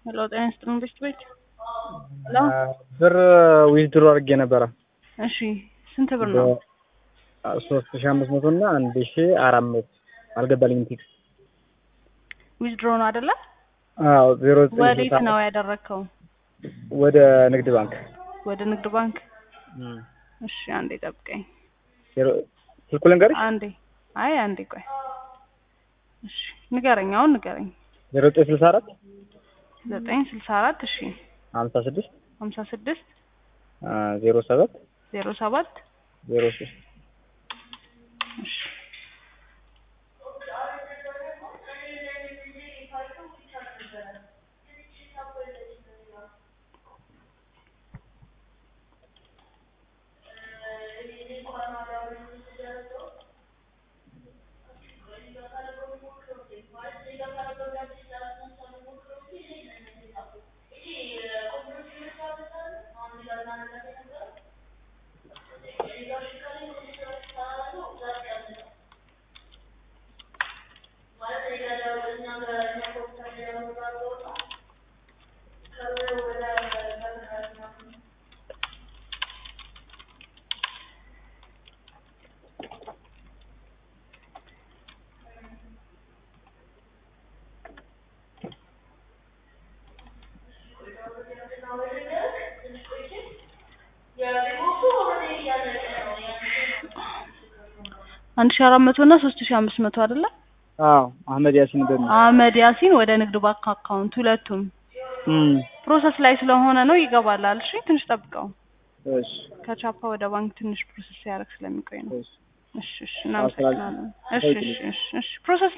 ሄሎ ጤና ይስጥልን ቤት ቤት ሄሎ ብር ዊዝድሮ አድርጌ ነበረ እሺ ስንት ብር ነው ሶስት ሺ አምስት መቶ እና አንድ ሺ አራት መቶ አልገባልኝም ቴክስት ዊዝድሮ ነው አይደለ አዎ ዜሮ ዘጠኝ ወዴት ስልሳ ነው ያደረግከው ወደ ንግድ ባንክ ወደ ንግድ ባንክ እሺ አንዴ ጠብቀኝ ዜሮ- ስልኩ ልንገርሽ አንዴ አይ አንዴ ቆይ እሺ ንገረኝ አሁን ንገረኝ ዜሮ ዘጠኝ ስልሳ አራት ዘጠኝ ስልሳ አራት እሺ ሀምሳ ስድስት ሀምሳ ስድስት ዜሮ ሰባት ዜሮ ሰባት ዜሮ ሶስት እሺ አንድ ሺ አራት መቶ እና ሶስት ሺ አምስት መቶ አይደለ አዎ አህመድ ያሲን በሚል አህመድ ያሲን ወደ ንግድ ባንክ አካውንት ሁለቱም እም፣ ፕሮሰስ ላይ ስለሆነ ነው ይገባላል እሺ ትንሽ ጠብቀው እሺ ከቻፓ ወደ ባንክ ትንሽ ፕሮሰስ ሲያደርግ ስለሚቆይ ነው እሺ እሺ እሺ እናመሰግናለን እሺ እሺ እሺ እሺ ፕሮሰስ